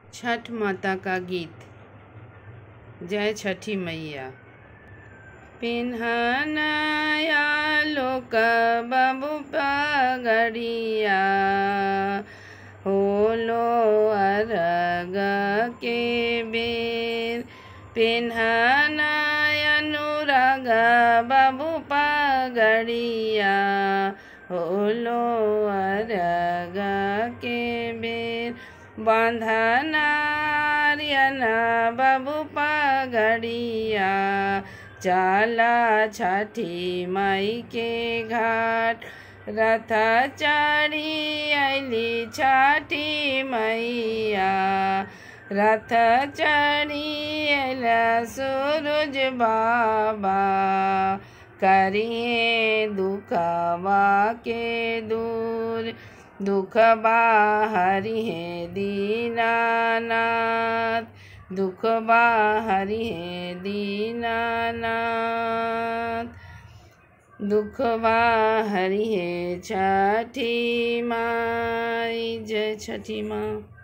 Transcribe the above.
छठ माता का गीत जय छठी मैया पिन्हनया लोक बाबू पगड़िया होलो अरग के बेर पिन्हनय अनुराग बाबू पगड़िया होलो अरग के बेर बंधनारियना बाबू पगड़िया चला छठी मई के घाट रथ चढ़ी अली छठी मैया रथ चढ़ी अला सूरज बाबा करिए दुखवा के दूर दुख बाहरी है दीनानाथ दुख बाहरी है दीनानाथ दुख बाहरी है छठी माई जय छठी माँ